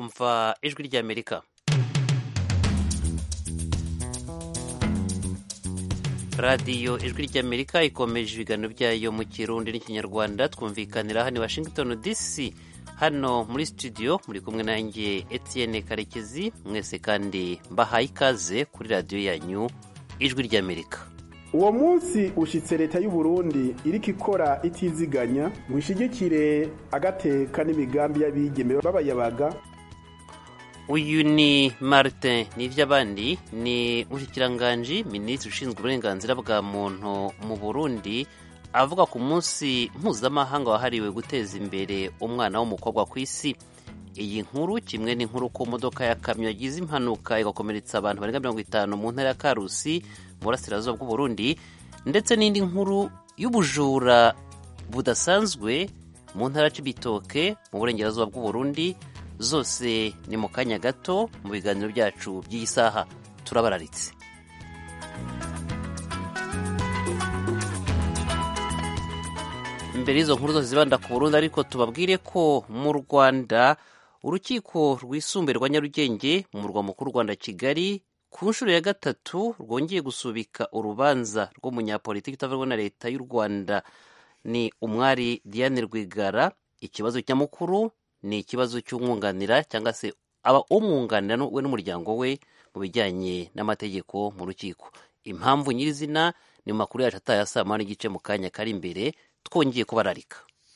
mwumva ijwi ry'amerika radiyo ijwi ry'amerika ikomeje ibiganiro byayo mu kirundi n'ikinyarwanda twumvikanira hano i washington dc hano muri studio muri kumwe nanjye etienne karekezi mwese kandi mbahaye ikaze kuri radiyo yanyu ijwi ry'amerika uwo munsi ushyitse leta y'u Burundi iriko ikora itiziganya ngo ishigikire agateka n'imigambi y'abigeme b'abayabaga uyu ni martin n'iby'abandi ni umushyikirangajwi minisitiri ushinzwe uburenganzira bwa muntu mu burundi avuga ku munsi mpuzamahanga wahariwe guteza imbere umwana w'umukobwa ku isi iyi nkuru kimwe n'inkuru ku modoka ya kamyo yagize impanuka igakomeretsa abantu barenga mirongo itanu mu ntara ya karusi mu burasirazuba bw'uburundi ndetse n'indi nkuru y'ubujura budasanzwe mu ntara y'ibitoke mu burengerazuba bw'uburundi zose ni mu kanya gato mu biganiro byacu by'iyi saha turabararitse mbere y'izo nkuru zose zibanda ku burundi ariko tubabwire ko mu rwanda urukiko rwisumbuye rwa nyarugenge mu murwa mukuru rwanda kigali ku nshuro ya gatatu rwongeye gusubika urubanza rw'umunyapolitiki utavuga na leta y'u rwanda ni umwari diane rwigara ikibazo nyamukuru ni ikibazo cy'umwunganira cyangwa se aba umwunganira we n'umuryango we mu bijyanye n'amategeko mu rukiko impamvu nyirizina ni mu makuru yacu ataye saa moya n'igice mu kanya kari imbere twongeye kubararika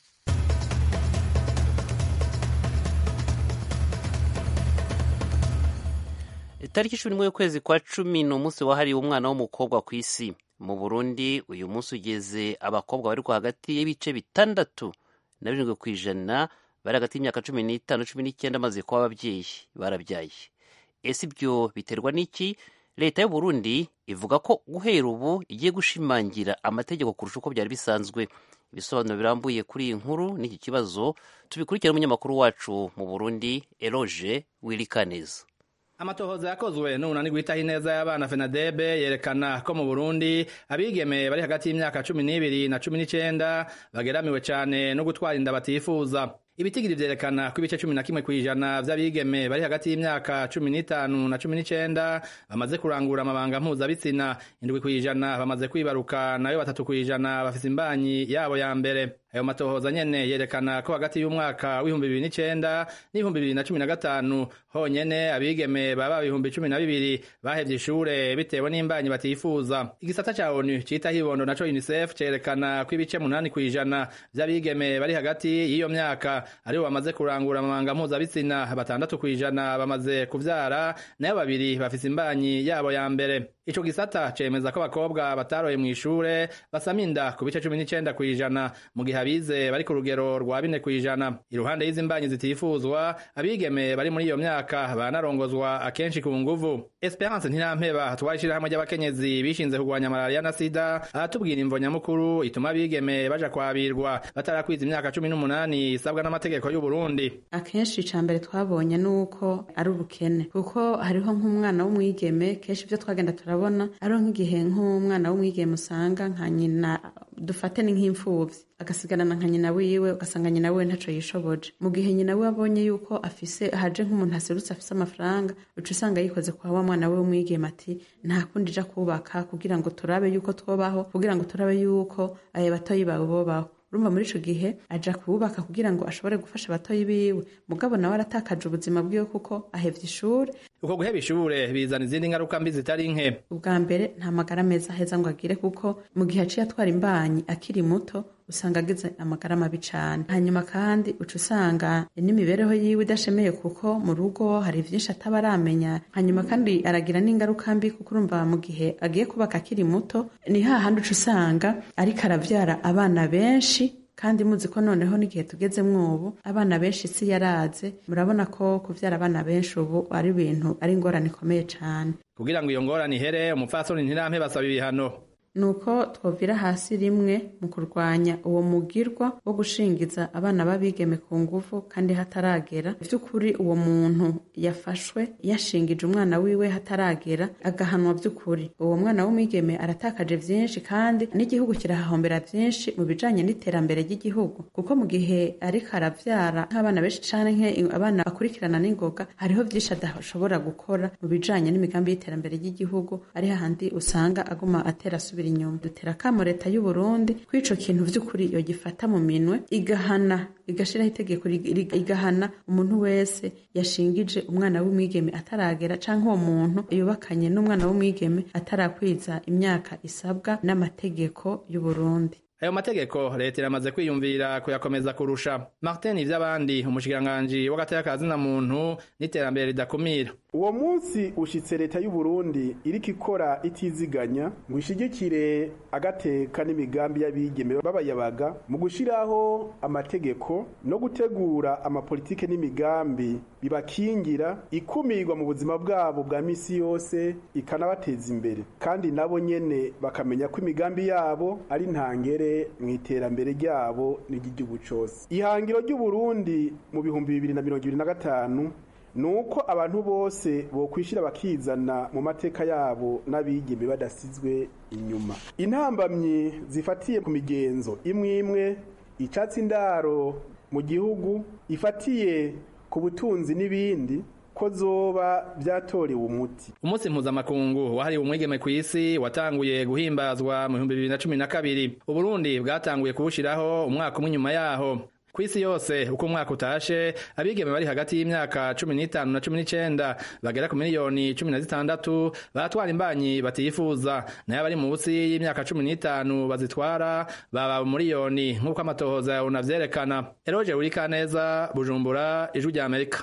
itariki cumi n'imwe y'ukwezi kwa cumi ni umunsi wahariwe umwana w'umukobwa ku isi mu burundi uyu munsi ugeze abakobwa bari hagati y'ibice bitandatu na birindwi ku ijana bari hagati y'imyaka cumi n'itanu cumi n'icyenda maze kuba ababyeyi barabyaye ese ibyo biterwa n'iki leta y'u Burundi ivuga ko guhera ubu igiye gushimangira amategeko kurusha uko byari bisanzwe ibisobanuro birambuye kuri iyi nkuru n'iki kibazo tubikurikira n'umunyamakuru wacu mu burundi eroge wirikaneza amatohoza yakozwe n'umunani guhitaho ineza y'abana fenadebe yerekana ko mu burundi abigeme bari hagati y'imyaka cumi n'ibiri na cumi n'icenda bageramiwe cane no gutwara inda batifuza ibitigiri vyerekana ko ibice cumi na kimwe kw'ijana vy'abigeme bari hagati y'imyaka cumi n'itanu na cumi n'icenda bamaze kurangura amabanga mpuzabitsina indwi kw'ijana bamaze kwibaruka nayo batatu kw'ijana bafise imbanyi yabo ya mbere ayo matohoza nyene yerekana ko hagati y'umwaka w'ibihumbi bibiri n'icenda n'ibihumbi bibiri na cumi na gatanu honyene abigeme baba ibihumbi cumi na bibiri bahevye ishure bitewe n'imbanyi batifuza igisata ca onu citaho ibondo naco unicef cerekana ko ibice munani kw'ijana vy'abigeme bari hagati y'iyo myaka aribo bamaze kurangura amabanga mpuzabitsina batandatu kw'ijana bamaze kuvyara nayo babiri bafise imbanyi yabo ya mbere ico gisata cemeza ko abakobwa bataroye mw'ishure basama inda ku bice cumi n'icenda kw'ijana mu gihe abize bari ku rugero rwa bine kw'ijana iruhande y'izi mbanyi zitifuzwa abigeme bari muri iyo myaka banarongozwa akenshi ku nguvu esperance ntirampeba twari ishirahamwe ry'abakenyezi bishinze kurwanya malariya na sida aratubwira imvo nyamukuru ituma abigeme baja kwabirwa batarakwiza imyaka cumi n'umunani isabwa n'amategeko y'u Burundi akenshi ica mbere twabonye nuko ari ubukene kuko hariho nk'umwana w'umwigeme kenshi ivyo twagenda turabona ariho nk'igihe nk'umwana w'umwigeme usanga nka nyina dufate ni nk'imfuvyi agasigarana nka nyina wiwe ugasanga nyina wiwe ntaco yishoboje mu gihe nyina wiwe abonye yuko afise haje nk'umuntu aserutse afise amafaranga uca usanga yikoze kwa wa mwana we w'umwigeme ati nta kundi ija kubaka kugira ngo turabe yuko twobaho kugira ngo turabe yuko ayo batoyi bawe bobaho urumva muri ico gihe aja kubaka kugira ngo ashobore gufasha abatoyi biwe mugabo nawe aratakaje ubuzima bwiwe kuko ahevye ishure uko guheba ishure bizana izindi ngaruka mbi zitari nke ubwa mbere nta magara meza aheza ngo agire kuko mu gihe aciye atwara imbanyi akiri muto usanga agize amagara mabi cane hanyuma kandi uca usanga n'imibereho yiwe idashemeye kuko mu rugo hari vyinshi ataba aramenya hanyuma kandi aragira n'ingaruka mbi kuko urumva mu gihe agiye kubaka akiri muto ni hahandi uca usanga ariko aravyara abana benshi kandi muzi ko noneho n'igihe tugezemwo ubu abana benshi isi yaraze murabona ko kuvyara abana benshi ubu ari ibintu ari ingorane ikomeye cane kugira ngo iyo ngorane ihere umupfasoni ntirampe basaba ibihano ni uko twovira hasi rimwe mu kurwanya uwo mugirwa wo gushingiza abana b'abigeme ku nguvu kandi hataragera by'ukuri uwo muntu yafashwe yashingije umwana wiwe hataragera agahanwa by'ukuri uwo mwana w'umwigeme aratakaje byinshi kandi n'igihugu kirahahombera byinshi mu bijanye n'iterambere ry'igihugu kuko mu gihe ariko aravyara nk'abana benshi canke abana bakurikirana n'ingoga hariho vyinshi adashobora gukora mu bijanye n'imigambi y'iterambere ry'igihugu ari hahandi usanga aguma atera asubira inyuma dutera akamo leta y'u Burundi ko ico kintu vy'ukuri yogifata mu minwe igahana igashiraho itegeko igahana umuntu wese yashingije umwana w'umwigeme ataragera canke uwo muntu yubakanye n'umwana w'umwigeme atarakwiza imyaka isabwa n'amategeko y'u Burundi ayo mategeko leta iramaze kwiyumvira kuyakomeza kurusha martin ivy'abandi umushikiranganji w'agateka na muntu n'iterambere ridakumira uwo munsi ushitse leta y'u Burundi iriko ikora itiziganya ngo ishigikire agateka n'imigambi y'abigeme b'abayabaga mu gushiraho amategeko no gutegura amapolitike n'imigambi bibakingira ikumirwa mu buzima bwabo bwa misi yose ikanabateza imbere kandi nabo nyene bakamenya ko imigambi yabo ari ntangere mu iterambere ryabo n'iry'igihugu cose ihangiro ry'u Burundi mu bihumbi bibiri na mirongo ibiri na gatanu nuko abantu bose bokwishira bakizana mu mateka yabo n'abigeme badasizwe inyuma intambamyi zifatiye ku migenzo imwe imwe icatsi indaro mu gihugu ifatiye ku butunzi n'ibindi ko zoba byatorewe umuti umunsi mpuzamakungu wahariwe umwigeme ku isi watanguye guhimbazwa mu bihumbi bibiri na cumi na kabiri uburundi bwatanguye kuwushiraho umwaka umwe inyuma yaho ku isi yose uko umwaka utashe abigeme bari hagati y'imyaka cumi n'itanu na cumi n'icenda bagera ku miliyoni cumi na zitandatu baratwara imbanyi batifuza nayo abari munsi y'imyaka cumi n'itanu bazitwara baba umuriyoni nk'uko amatohoza unavyerekana eroje urikaneza bujumbura ijwi rya amerika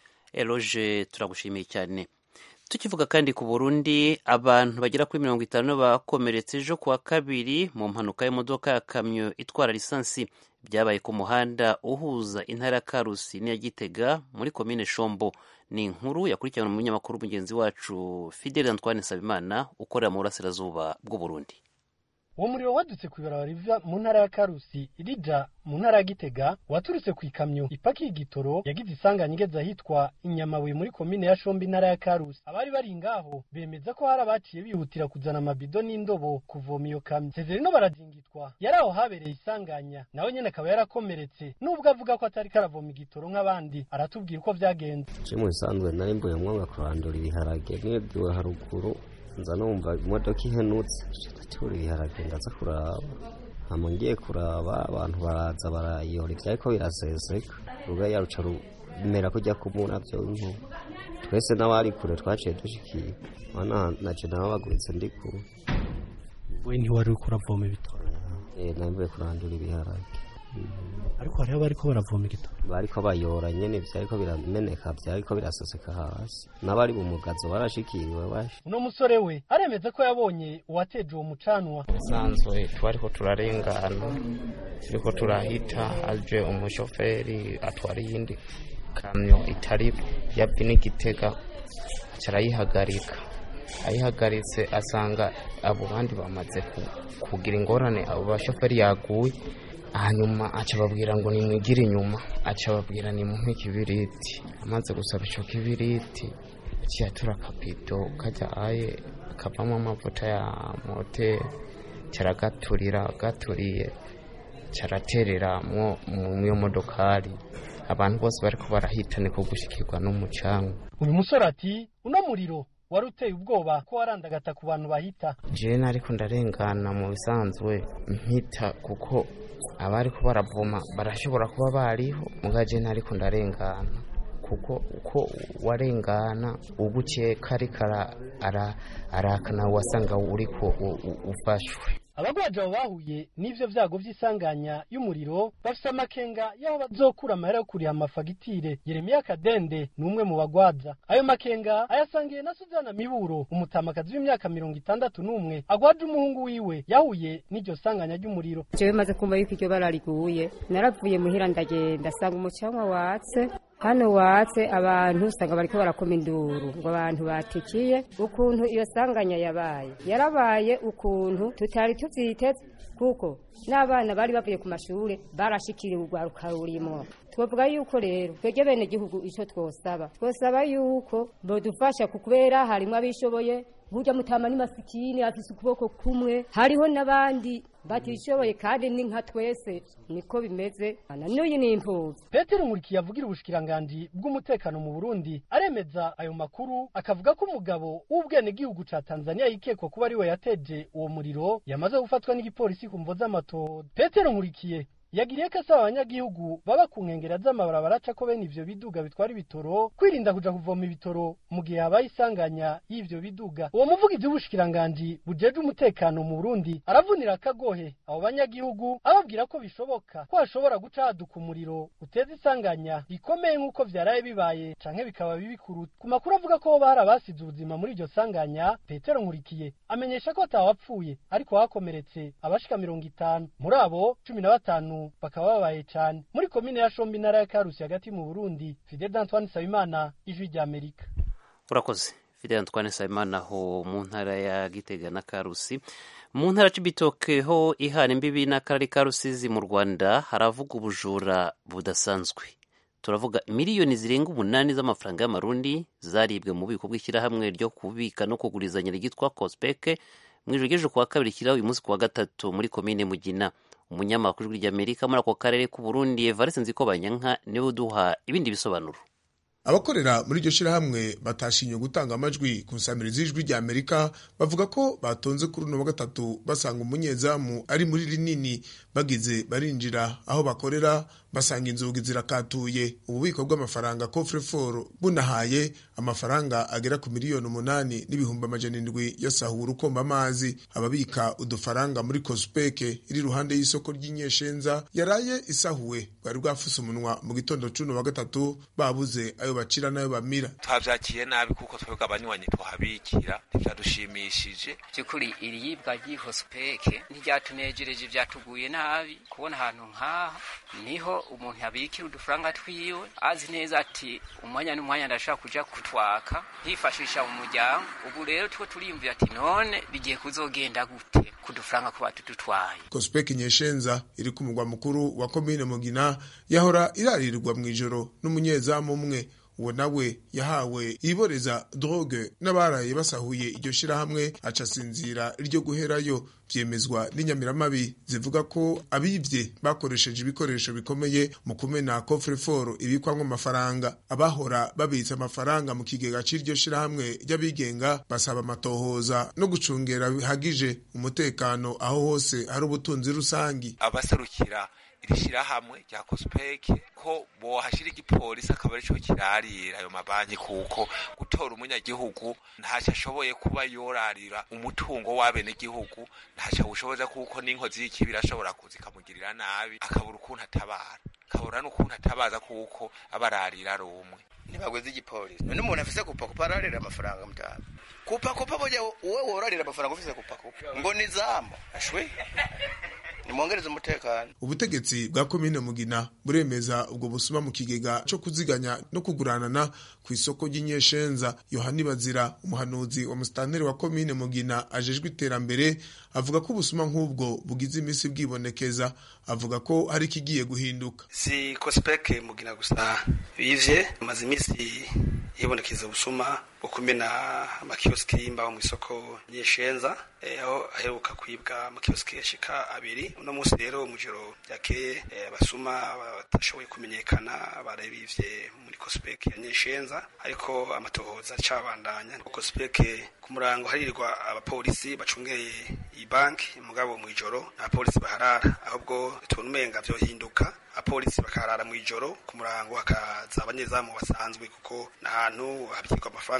eroje turagushimiye cyane tukivuga kandi ku burundi abantu bagera kuri mirongo itanu bakomeretse ejo kuwa kabiri mu mpanuka y'imodoka ya kamyo itwara lisansi byabaye ku muhanda uhuza intara ya karusi n'iya gitega muri komine shombo ni inkuru yakurikiranwe mu munyamakuru mugenzi wacu fideli antoine nsabimana ukorera mu burasirazuba bw'uburundi uwo muriro wadutse ku ibarabara riva mu ntara ya karusi irija mu ntara ya gitega waturutse ku ikamyo ipakiye igitoro yagize isanganya igeze ahitwa inyamabuye muri komine ya shombi intara ya karusi abari bari ngaho bemeza ko hari abaciye bihutira kuzana amabido n'indobo kuvoma iyo kamyo sezerino barazingitwa yari aho habereye isanganya nawe nyene akaba yarakomeretse nubwo avuga ko atari karavoma igitoro nk'abandi aratubwira uko vyagenze je mu bisanzwe nari mbuye mwanga kurandura ibiharage nibwiwe haruguru nza numva imodoka ihenutse ndatura ibiharage ndaza kuraba hama ngiye kuraba abantu baraza barayora ivyariko biraseseka ruga yaruca rumera kujya kumuravyo nkuba twese n'abari kure twaciye dushikiye mana naje nababaguritse ndi kure we ntiwari uriko uravoma ibitoro eh nambuye kurandura ibiharage ariko hariho abariko baravoma igitoro bariko bayora nyene vyariko birameneka vyariko biraseseka hasi n'abari mu mugazo barashikiriwe bashi uno musore we aremeza ko yabonye uwateje uwo mucanwa sanzwe twariko turarengana turiko turahita aje umushoferi atwara iyindi kamyo itari yapi n'igitega carayihagarika ayihagaritse asanga abo bandi bamaze kugira ingorane abo bashoferi yaguye hanyuma aca babwira ngo nimwigire inyuma aca babwira nimuhe ikibiriti amaze gusaba ico kibiriti ciyatura akabido kajya aye kavamo amavuta ya moteri caragaturira gaturiye caraterera mwo mu modokari abantu bose bariko barahitane ko gushikirwa n'umucanga uyu musore ati uno muriro wari uteye ubwoba ko warandagata ku bantu bahita jewe nariko ndarengana mu bisanzwe mpita kuko abari ko baravoma barashobora kuba bariho mugaje nariko ndarengana kuko uko warengana ugukeka ariko arakana wasanga uriko ufashwe abagwaje abo bahuye n'ivyo vyago vy'isanganya y'umuriro bafise amakenga y'aho bazokura amahera yo kuriha amafagitire yeremiya kadende ni umwe mu bagwaza ayo makenga ayasangiye na suzana miburo umutamakazi w'imyaka mirongo itandatu n'umwe agwaje umuhungu wiwe yahuye n'iryo sanganya ry'umuriro jewe maze kumva yuko iryo bara riguye naravuye muhira ndagenda sanga umucanwa watse hano watse abantu usanga bariko barakoma induru ngo abantu batikiye ukuntu iyo sanganya yabaye yarabaye ukuntu tutari tuvyiteze kuko n'abana bari bavuye ku mashure barashikiriwe urwaruka rurimwo twavuga yuko rero twebwe bene gihugu ico twosaba twosaba yuko bodufasha kukubera harimwo abishoboye burya mutama ni masikini afise ukuboko kumwe hariho n'abandi batishoboye kandi ni nka twese niko bimeze ana n'uyu ni imfuvyi petero nkurikiye avugira ubushikiranganji bw'umutekano mu burundi aremeza ayo makuru akavuga ko umugabo w'ubwenegihugu ca tanzania yikekwa kuba ariwe yateje uwo muriro yamaze gufatwa n'igipolisi ku mvo z'amatodo petero nkurikiye yagiriye ko asaba abanyagihugu baba ku nkengera z'amabarabara acako bene ivyo biduga bitwara ibitoro kwirinda kuja kuvoma ibitoro mu gihe habaye isanganya y'ivyo biduga uwo muvugizi w'ubushikiranganji bujejwe umutekano mu burundi aravunira akagohe abo banyagihugu ababwira ko bishoboka ko hashobora guca haduka umuriro uteza isanganya rikomeye nk'uko vyaraye bibaye canke bikaba bibi kuruta ku makuru avuga ko hoba hari abasize ubuzima muri iryo sanganya petero nkurikiye amenyesha ko atawapfuye ariko hakomeretse abashika mirongo itanu muri abo cumi na batanu bakaba babaye cyane muri komine ya shombi intara ya karusi hagati mu burundi fidel antoine nsabimana ijwi rya amerika urakoze fidel antoine nsabimana ho mu ntara ya gitega na karusi mu ntara c'ibitoke ho ihana imbibi n'akarere ka rusizi mu rwanda haravuga ubujura budasanzwe turavuga miliyoni zirenga umunani z'amafaranga y'amarundi zaribwe mu bubiko bw'ishyirahamwe ryo kubika no kugurizanya ryitwa kospeke mu ijoro ry'ejo kuwa kabiri kiriho uyu munsi kuwa gatatu muri komine mugina umunyamakuru w'ijwi ry'amerika muri ako karere k'u burundi evariste nziko banyanka niwe uduha ibindi bisobanuro abakorera muri iryo shyirahamwe batashimye gutanga amajwi ku nsamirizi y'ijwi rya amerika bavuga ko batonze kuri uno wa gatatu basanga umunyezamu ari muri rinini bagize barinjira aho bakorera basanga inzugi zirakatuye ububiko bw'amafaranga coffre-fort bunahaye amafaranga agera ku miliyoni umunani n'ibihumbi amajana indwi yasahuwe ukomba amazi ababika udufaranga muri kospeke iri iruhande y'isoko ry'inyeshenza yaraye isahuwe bwari bwafuse umunwa mu gitondo c'uno wa gatatu babuze ayo bacira n'ayo bamira twavyakiye nabi kuko twebwe abanywanyi tuhabikira ntivyadushimishije by'ukuri iri yibwa ry'ihosipeke ntiryatunejereje vyatuguye nabi kubona ahantu nk'aha niho umuntu yabikira udufaranga twiwe azi neza ati umwanya n'umwanya ndashaka kuja kutwaka hifashisha mu muryango ubu rero two turimvira ati none bigiye kuzogenda gute kudufaranga kuba tudutwaye kospeki nyeshenza iri ku mugwa mukuru wa komine mugina yahora irarirwa mu ijoro n'umunyezamu umwe uwo nawe yahawe iboreza droge n'abaraye basahuye iryo shirahamwe aca asinzira ryo guherayo vyemezwa n'inyamiramabi zivuga ko abivye bakoresheje ibikoresho bikomeye mu kumena coffre-fort ibikwamwo amafaranga abahora babitsa amafaranga mu kigega c'iryo shirahamwe ry'abigenga basaba amatohoza no gucungera bihagije umutekano aho hose hari ubutunzi rusangi abaserukira iri shirahamwe rya kospeke ko bohashira igipolisi akaba arico kirarira ayo mabanki kuko gutora umunyagihugu ntaco ashoboye kuba yorarira umutungo w'abenegihugu ntaco awushoboza kuko n'inkozi y'ikibi irashobora kuza ikamugirira nabi akabura ukuntu atabara akabura n'ukuntu atabaza kuko abararira ari umwe ntibagweze igipolisi none umuntu afise kupakupa ararira amafaranga mutama kupakupa burya wowe worarira amafaranga ufise kupakupa ngo ni zamu ashwe nimwongereze umutekano ubutegetsi bwa komine mugina buremeza ubwo busuma mu kigega co kuziganya no kuguranana ku isoko ry'inyeshenza yohani bazira umuhanuzi wa musitanteri wa komine mugina ajejwe iterambere avuga ko ubusuma nk'ubwo bugize imisi bwibonekeza avuga ko hari ikigiye guhinduka si kospeke mugina gusa bivye amaze imisi yibonekeza ubusuma bwo kumena amakioski y'imbaho mu isoko nyeshenza aho aheruka kwibwa amakioski yashika abiri uno munsi rero mu joro ryakeye abasuma batashoboye kumenyekana barabivye muri kospeke ya nyeshenza ariko amatohoza acabandanya kospeke ku murango haririrwa abapolisi bacungeye iyi banki mugabo mu ijoro abapolisi baharara ahubwo tubona umenga vyohinduka abapolisi bakarara mu ijoro ku murango hakaza abanyezamu basanzwe kuko n'ahantu habikirwa amafaranga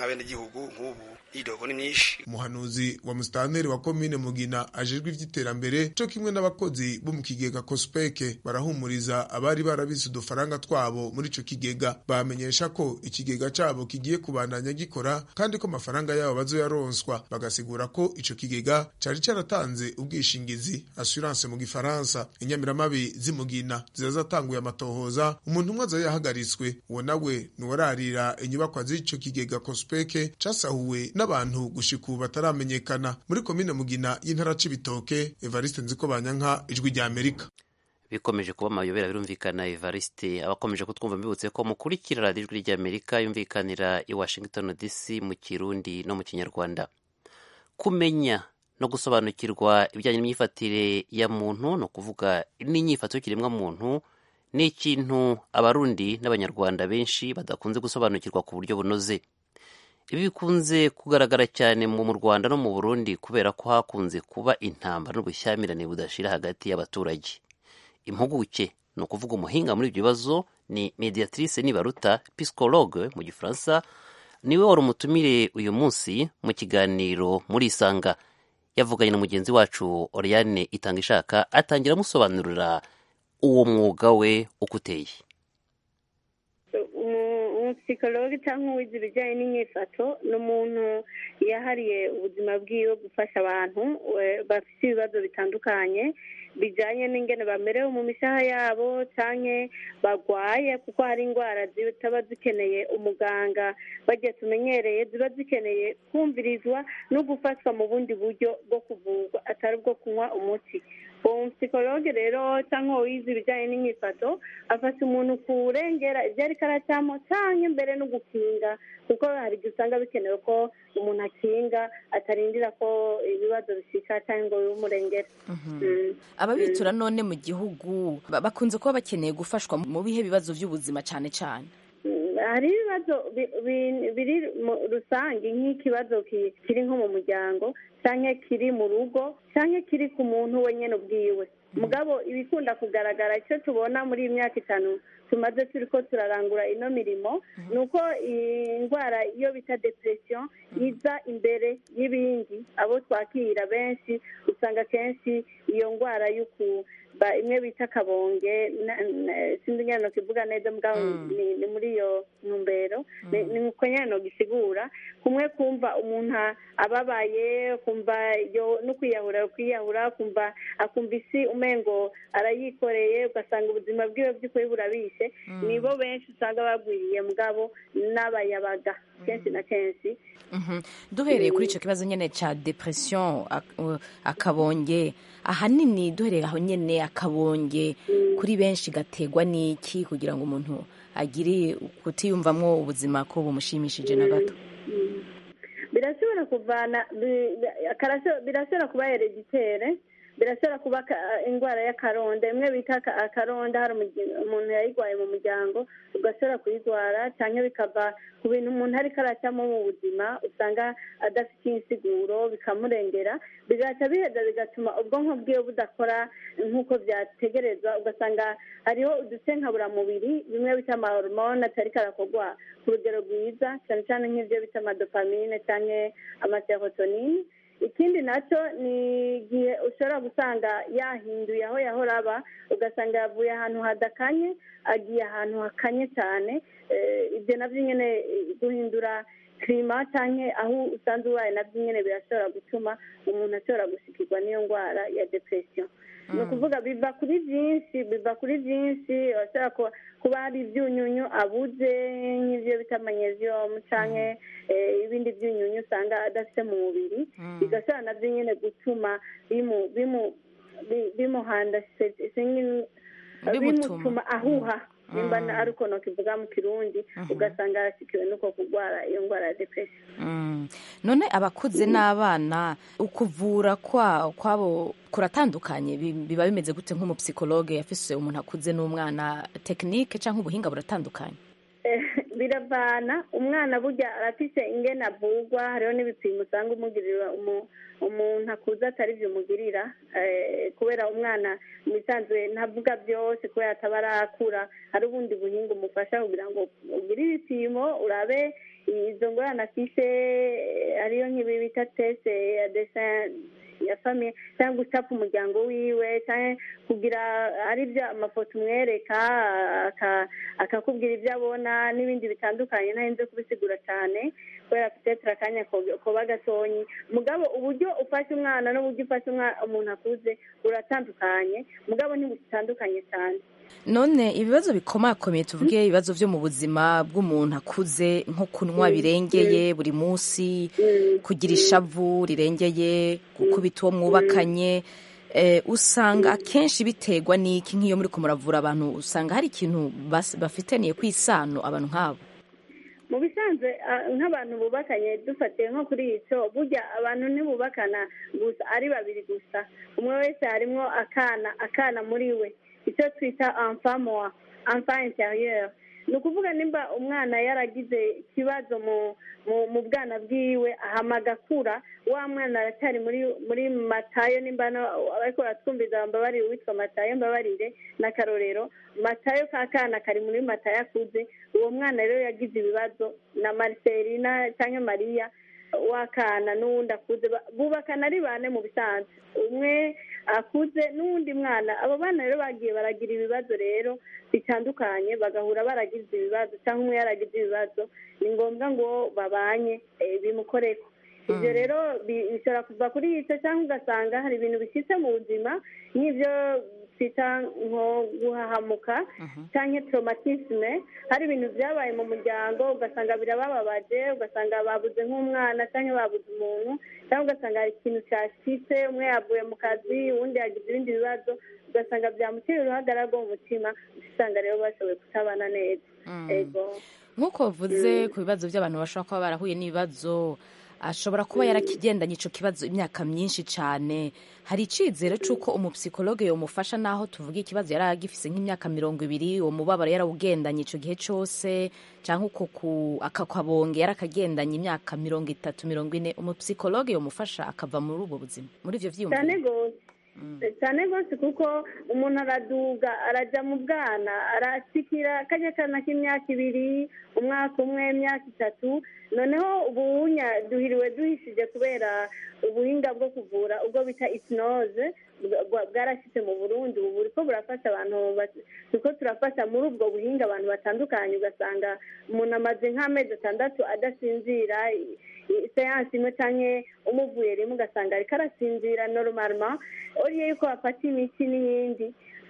abenegihugu nk'ubu idogo ni myinshi umuhanuzi wa musitanteri wa komine mugina ajejwe ivy'iterambere co kimwe n'abakozi bo mu kigega kospeke barahumuriza abari barabise udufaranga twabo muri ico kigega bamenyesha ko ikigega cabo kigiye kubandanya gikora kandi ko amafaranga yabo bazoyaronswa bagasigura ko ico kigega cari caratanze ubwishingizi assurance mu gifaransa inyamiramabi z'imugina zirazatanguye amatohoza umuntu umwe aza yahagaritswe uwo nawe nuwararira inyubakwa z'ico kigega kospeke casahuwe n'abantu gushika ubu bataramenyekana muri komine mugina y'intara c'ibitoke evariste nziko banyanka ijwi rya amerika bikomeje kuba amayobera birumvikana evariste abakomeje kutwumva mbibutse ko mukurikira radiyo ijwi ry'amerika yumvikanira i washington dc mu kirundi no mu kinyarwanda kumenya no gusobanukirwa ibijyanye n'imyifatire ya muntu ni ukuvuga n'inyifato y'ikiremwa muntu ni ikintu abarundi n'abanyarwanda benshi badakunze gusobanukirwa ku buryo bunoze ibi bikunze kugaragara cyane mu rwanda no mu burundi kubera ko hakunze kuba intambara n'ubushyamirane budashira hagati y'abaturage impuguke ni ukuvuga umuhinga muri ibyo bibazo ni mediatrice nibaruta psychologue mu gifaransa niwe wari umutumire uyu munsi mu kiganiro muri isanga yavuganye na mugenzi wacu oriane itanga ishaka atangira amusobanurira uwo mwuga we uko uteye umusikologi cyangwa uwize ibijyanye n'inyifato ni umuntu yahariye ubuzima bwiwe gufasha abantu bafite ibibazo bitandukanye bijyanye n'ingene bamerewe mu mishaha yabo cyangwa barwaye kuko hari indwara zitaba zikeneye umuganga bagiye tumenyereye ziba zikeneye kumvirizwa no gufatwa mu bundi buryo bwo kuvurwa atari ubwo kunywa umuti uwo psikologe rero cyangwa uwize ibijyanye n'imyifato afasha umuntu kurengera ibyo ariko aracyamo cyangwa mbere no gukinga kuko hari igihe usanga bikenewe ko umuntu akinga atarindira ko ibibazo bishika cyangwa ngo bimurengere ababitura none mu gihugu bakunze kuba bakeneye gufashwa mu bihe bibazo by'ubuzima cyane cyane hari ibibazo biri rusange nk'ikibazo kiri nko mu muryango cyangwa kiri mu rugo cyangwa kiri ku muntu wenyine ubwiwe mugabo ibikunda kugaragara icyo tubona muri iyi myaka itanu tumaze turi ko turarangura ino mirimo ni uko indwara iyo bita depression iza imbere y'ibindi abo twakira benshi usanga kenshi iyo ndwara y'uku imwe bita kabonge sinzi nyine kivuga neza mugabo ni muri iyo ntumbero ni uko nyine gisigura kumwe kumva umuntu ababaye kumva no kwiyahura kwiyahura kumva akumva isi umengo arayikoreye ugasanga ubuzima bwiwe by'ukuri burabishe nibo benshi usanga bagwiriye mugabo n'abayabaga kenshi na kenshi duhereye kuri icyo kibazo nyine cya depression akabonge ahanini duhereye aho nyine akabonge kuri benshi gategwa n'iki kugira ngo umuntu agire kutiyumvamo ubuzima ko bumushimishije na gato birashobora kuvana birashobora kuba hereditere birashobora kuba indwara y'akaronda imwe bita akaronda hari umuntu yayirwaye mu muryango ugashobora kuyirwara cyangwa bikava ku bintu umuntu ariko aracyamo mu buzima usanga adafite insiguro bikamurengera bigaca biheza bigatuma ubwonko bwiwe budakora nk'uko byategerezwa ugasanga hariho udusenkaburamubiri bimwe bita amahormone atari karakorwa ku rugero rwiza cyane cyane nk'ibyo bita amadopamine cyangwa amaserotonine ikindi nacyo ni igihe ushobora gusanga yahinduye aho yahora aba ugasanga yavuye ahantu hadakanye agiye ahantu hakanye cyane ibyo nabyo nyine guhindura kirima cyangwa aho usanzwe ubaye nabyo nyine birashobora gutuma umuntu ashobora gushikirwa n'iyo ndwara ya depression ni ukuvuga biva kuri byinshi biva kuri byinshi bashobora kuba hari ibyunyunyu abuze nk'ibyo bita magnesium cyangwa ibindi byunyunyu usanga adafite mu mubiri bigashobora nabyo nyine gutuma bimuhanda bimutuma ahuha nimba ari uko kivuga mu kirundi ugasanga yarashyikiwe n'uko kurwara iyo ndwara ya depression none abakuze n'abana ukuvura kwabo kuratandukanye biba bimeze gute nk'umupsikologe yafise umuntu akuze n'umwana tekinike cyangwa ubuhinga buratandukanye biravana umwana burya arafise ingene avugwa hariho n'ibipimo usanga umugirira umuntu akuze atari byo umugirira kubera umwana mu bisanzwe ntavuga byose kubera ataba arakura hari ubundi buhinga umufasha kugira ngo ugire ibipimo urabe izo ngorane afise eh, ariyo nk'ibi bita tese ya desin ya famiye cyangwa gucapa umuryango wiwe cyangwa kugira ari byo amafoto umwereka aka- akakubwira ibyo abona n'ibindi bitandukanye ntarinze kubisigura cyane kubera petetre akanya ko- koba gatonyi mugabo uburyo ufashe umwana n'uburyo ufashe umwa- umuntu akuze buratandukanye mugabo ntibutandukanye cyane none ibibazo bikomakomeye tuvuge ibibazo byo mu buzima bw'umuntu akuze nko kunywa Mm, birengeye buri munsi kugira ishavu rirengeye gukubita uwo mwubakanye eh, usanga akenshi biterwa n'iki nk'iyo muri muravura abantu usanga hari ikintu bas- bafitaniye ku isano abantu nk'abo mu bisanzwe ah, nk'abantu bubakanye dufatiye nko kuri icyo burya abantu ntibubakana gusa ari babiri gusa umwe wese harimo akana akana muri we icyo twita enfamoa enfant interieur ni ukuvuga nimba umwana yaragize ikibazo mu mu mu bwana bwiwe ahama agakura wa mwana aracyari muri muri matayo nimba no- ariko baratwumviza mbabarire uwitwa matayo mbabarire n'akarorero matayo ka kana kari muri matayo akuze uwo mwana rero yagize ibibazo na mariselina cyangwa mariya w'akana n'uwundi akuze ba- bubakana ari bane mu bisanzwe umwe akuze n'uwundi mwana abo bana rero bagiye baragira ibibazo rero bitandukanye bagahura baragize ibibazo cyangwa umwe yaragize ibibazo ni ngombwa ngo babanye eh, bimukoreko ibyo rero bi- bishobora kuva kuri icyo cyangwa ugasanga hari ibintu bishyitse mu buzima nk'ibyo twita nko guhahamuka cyangwa traumatisme hari ibintu byabaye mu muryango ugasanga birabababaje ugasanga babuze nk'umwana cyangwa babuze umuntu cyangwa ugasanga hari ikintu cyashyitse umwe yavuye mu kazi uwundi yagize ibindi bibazo ugasanga byamuteye uruhagarara rwo mu mutima usanga rero bashoboye kutabana neza ego nk'uko bavuze ku bibazo by'abantu bashobora kuba barahuye n'ibibazo ashobora kuba yarakigendanye icyo kibazo imyaka myinshi cyane hari icyizere cy'uko umupsikologe yamufasha n'aho tuvuga ikibazo yari agifise nk'imyaka mirongo ibiri uwo mubabaro yarawugendanye icyo gihe cyose cyangwa uko ku- akakabonge yarakagendanye imyaka mirongo itatu mirongo ine umupsikologe yamufasha akava muri ubwo buzima muri ibyo cyane byiyumviro rwose cyane rwose kuko umuntu araduga arajya mu bwana arasikira kajya kana k'imyaka ibiri umwaka umwe imyaka itatu noneho ubunya duhiriwe duhishije kubera ubuhinga bwo kuvura ubwo bita isinoze bwarashyitse mu burundi ubu buriko burafasha abantu ba- turiko turafasha muri ubwo buhinga abantu batandukanye ugasanga umuntu amaze nk'amezi atandatu adasinzira i- i- seansi imwe canke umuvuye rimwe ugasanga ariko arasinzira normalement oriye yuko bafata imiti n'iyindi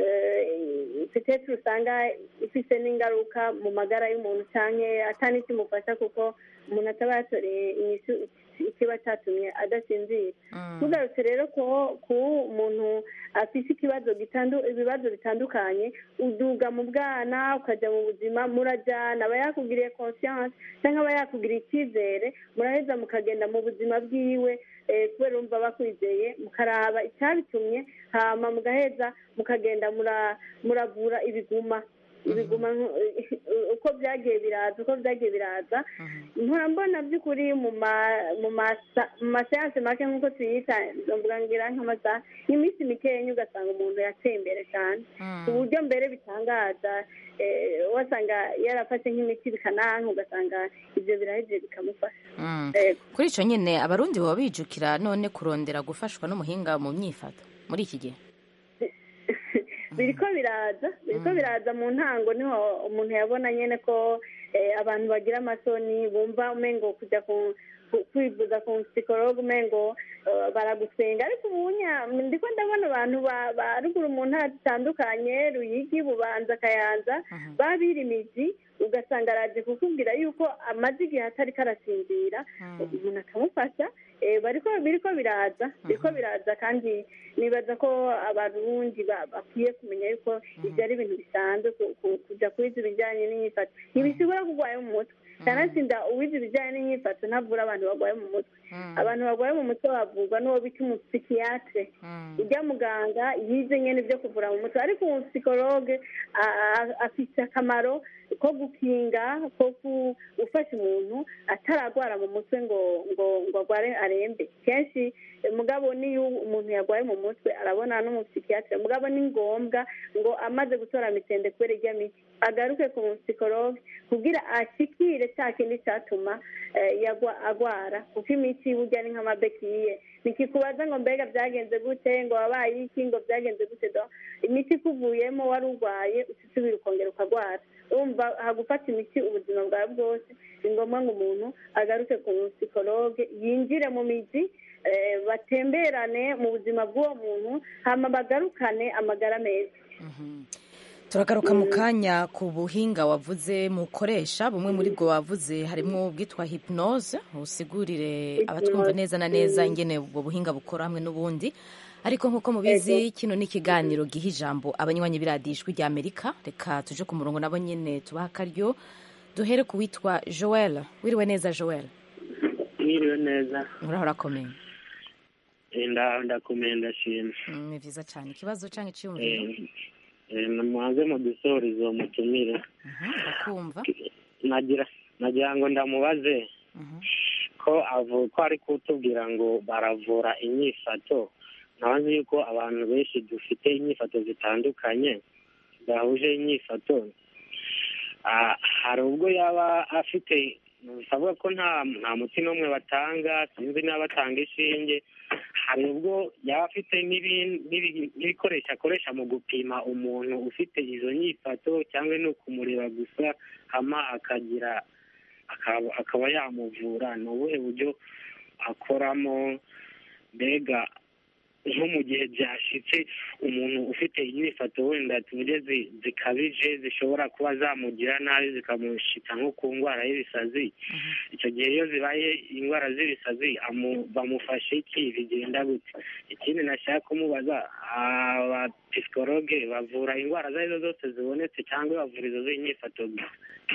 eh, peut-être usanga ifise n'ingaruka mu magara y'umuntu canke atanikimufasha kuko umuntu ataba yatoreye inyishu ikiba cyatumye adasinzira tugarutse rero ko ku muntu afite ikibazo gitandu ibibazo bitandukanye uduga mu bwana ukajya mu buzima murajyana aba yakugiriye conscience cyangwa aba yakugiriye icyizere muraheza mukagenda mu buzima bwiwe eh, kubera urumva bakwizeye mukaraba icyabitumye hama mugaheza mukagenda mura- muravura ibiguma ibiguma nko- uko byagiye biraza uko byagiye biraza nkora mbona by'ukuri mu ma- mu masa- mu maseanse make nk'uko tuyita mvuga ngira nk'amasaha nk'iminsi mikenya ugasanga umuntu yateye imbere cyane ku buryo mbere bitangaza eh, wasanga yarafashe nk'imiti bikananka ugasanga ibyo birahejeje bikamufasha Mm. Yego. kuri icyo nyine abarundi baba bijukira none kurondera gufashwa n'umuhinga mu myifato muri iki gihe biriko biraza biriko biraza mu ntango niho umuntu yabona nyene ko eh, abantu bagira amasoni bumva umengo kujya ku ku- kwivuza ku psikologe umengo eh, baragusenga ariko ubunya ndiko ndabona abantu ba- ba ruguru mu ntara zitandukanye ruyigi bubanza kayanza babira imizi ugasanga araje kukubwira yuko amaze igihe atari karasinzira umuntu akamufasha eh, bariko biriko biraza biriko biraza kandi nibaza ko abarundi ba- bakwiye kumenya yuko ibyo ari ibintu bisanzwe ku- ku- kuja kwiza ibijyanye n'imyifato ntibisigura ko urwaye mu mutwe kanatsinda uwize ibijyanye n'imyifato ntavura abantu barwaye mu mutwe abantu barwaye mu mutwe bavurwa n'uwo bita umupsikiyatre ujya muganga yize nyene ibyo kuvura mu mutwe ariko umupsikologe a- a- afise akamaro ko gukinga ko gufasha umuntu ataragwara mu mutwe ngo ngo ngo agware arembe kenshi mugabo niyo umuntu yarwaye mu mutwe arabona n'umupsikiyatire mugabo ni ngombwa ngo amaze gutora mitende kubera irya miti agaruke ku musikologe kugira ashikire cya kindi cyatuma agwara kuko imiti burya ni nk'amabekiye ntikikubaza ngo mbega byagenze gute ngo wabaye iki ngo byagenze gute imiti ikuvuyemo wari urwaye usubira ukongera ukagwara urumva hagufata imiti ubuzima bwawe bwose ni ngombwa ngo umuntu agaruke ku musikologe yinjire mu mizi batemberane mu buzima bw'uwo muntu hama bagarukane amagara meza turagaruka mu kanya ku buhinga wavuze mukoresha bumwe muri bwo wavuze harimo ubwitwa hypnose usigurire abatwumva neza na neza ingene ubwo buhinga bukora hamwe n'ubundi ariko nk'uko mubizi kino ni ikiganiro giha ijambo abanywanyi biradijwi rya amerika reka tuje ku murongo nabo nyine tubaha akaryo duhere ku witwa joel wiriwe neza joel mwiriwe neza muraho urakomeye ndakomeye ndashima ni byiza cyane ikibazo cyangwa icyiyumviro muhanze mu dusorezo mutumire ndakumva nagira nagira ngo ndamubaze ko ko ari kutubwira ngo baravura inyifato ntabazi yuko abantu benshi dufite inyifato zitandukanye zahuje inyifato hari ubwo yaba afite bisavuga ko nta nta muti n'umwe batanga sinzi niba batanga inshinge hari ubwo yaba afite n'ibikoresho akoresha mu gupima umuntu ufite izo nyifato cyangwa ni ukumureba gusa hama akagira akaba yamuvura ni ubuhe buryo akoramo mbega nko mu gihe byashyitse umuntu ufite inyifato wenda tuvuge zikabije zishobora kuba zamugira nabi zikamushyika nko ku ndwara y'ibisazi icyo gihe iyo zibaye indwara z'ibisazi bamufashe iki bigenda gute ikindi nashaka kumubaza abapisikologe bavura indwara izo ari zo zose zibonetse cyangwa bavura izo z'inyifato gusa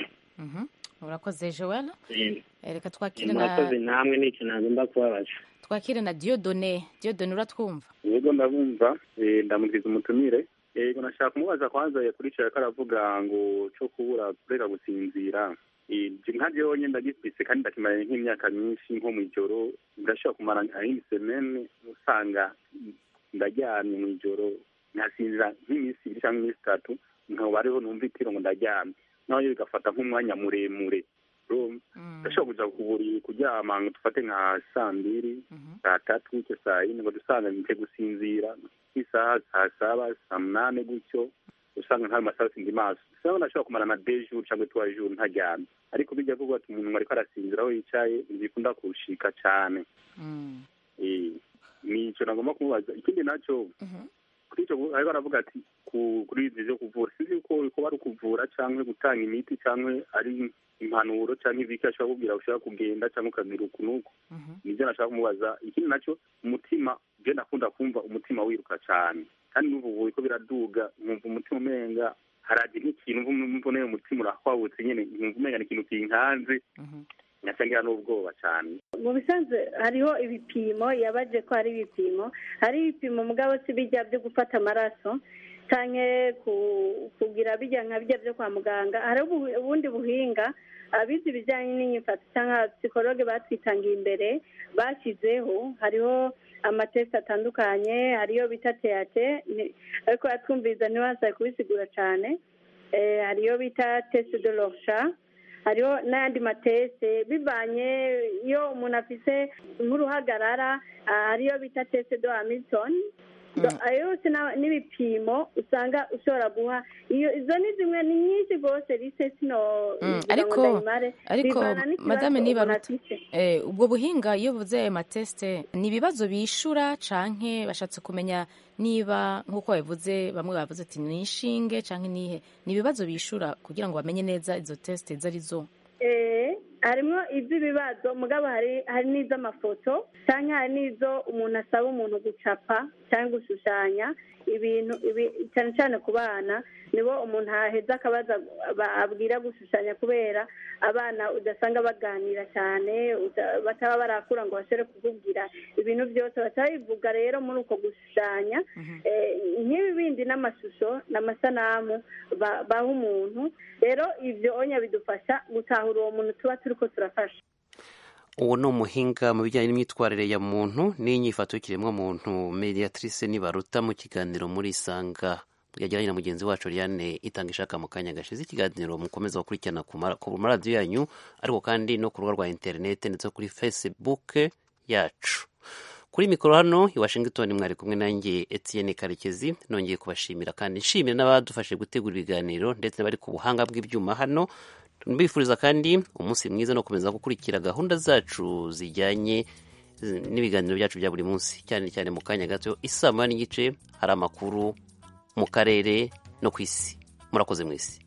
urakoze joel reka twakire na murakoze namwe ni ikintu nagomba kubabaza twakire na diodone diodone uratwumva yego ndabumva ndamubwiza umutumire yego nashaka kumubaza kwanza yakurikiye ko aravuga ngo cyo kubura kureka gusinzira nka byonye ndagifise kandi ndakimaranye nk'imyaka myinshi nko mu ijoro ndashobora kumara nk'isemene usanga ndaryamye mu ijoro nkasinzira nk'iminsi ibiri cyangwa iminsi itatu nkaba ariho numva itiro ngo ndaryamye naho bigafata nk'umwanya muremure ndashobora kuja kuburi kuryama ngo dufate nka saa mbiri saa tatu gutyo saa yine ngo dusanga nite gusinzira nk'isaha saa saba saa munane gutyo usanga nkayo masaha sindi maso usanga ndashobora kumara na deux jours cyangwa trois jours ntaryamye ariko bijya kuvuga ati umuntu ariko arasinzira aho yicaye ntibikunda kurushika cane nico nagomba kumubaza ikindi naco kuri ico ariko aravuga ati kuri izi vyo kuvura sinzi ko ko bari ukuvura canke gutanga imiti canke ari impanuro canke ibiki ashobora kubwira ushobora kugenda canke ukagira uku n'uku nivyo nashaka kumubaza ikindi naco umutima je ndakunda kumva umutima wiruka cane kandi n'ubu buye ko biraduga nkumva umutima umenga haraje nk'ikintu mbone umutima urahwabutse nyene nkumva umenga ni ikintu kinkanze nyasangira n'ubwoba cyane mu bisanzwe hariho ibipimo yabaje ko hari ibipimo hari ibipimo mugabo si bijya byo gufata amaraso cyane kugira bijya nka bijya byo kwa muganga hari ubundi buhinga abizi ibijyanye n'inyifato cyangwa psikologe batwitangiye imbere bashyizeho hariho amatesi atandukanye hariyo bita teyate ariko yatwumviriza ntibasabe kubisigura cyane hariyo bita tesi de lorsha hariho n'ayandi matese bivanye iyo umuntu afise nk'uruhagarara hariyo bita tese do hamilton ayo yose n'ibipimo usanga ushobora guha iyo izo ni zimwe ni nyinshi rwose rise sino ariko ariko madame niba ubwo buhinga iyo buvuze ayo matesite ni ibibazo bishura canke bashatse kumenya niba nk'uko babivuze bamwe bavuze ati ni inshinge canke nihe ni ibibazo bishura kugira ngo bamenye neza izo tesite izo ari zo harimo iby'ibibazo mugabo hari hari n'iz'amafoto cyangwa hari n'izo umuntu asaba umuntu gucapa cyangwa gushushanya ibintu ibi- cyane cyane ku bana nibo umuntu aheza akabaza ba- abwira gushushanya kubera abana udasanga baganira cyane uda- bataba barakura ngo bashobore kukubwira ibintu byose batabivuga rero muri uko gushushanya Eh, nk'ibi bindi n'amashusho n'amasanamu ba- baha umuntu rero ibyo onya bidufasha gutahura uwo muntu tuba turi ko turafasha uwo ni umuhinga mu bijyanye n'imyitwarire ya muntu n'inyifato y'ikiremwa muntu mediatrice nibaruta mu kiganiro muri isanga yagiranye na mugenzi wacu Liane itanga ishaka mu kanya gashize ikiganiro mukomeza gukurikirana ku mara- ku maradiyo yanyu ariko kandi no ku rubuga rwa interineti ndetse no kuri facebook yacu kuri mikoro hano i washington mwari kumwe nanjye etienne karekezi nongeye kubashimira kandi nshimira n'abadufashe gutegura ibiganiro ndetse n'abari ku buhanga bw'ibyuma hano mbifuriza kandi umunsi mwiza no gukomeza gukurikira gahunda zacu zijyanye eh, n'ibiganiro byacu bya buri munsi cyane cyane mu kanya gato isaa moya n'igice hari amakuru mu karere no ku isi murakoze mwese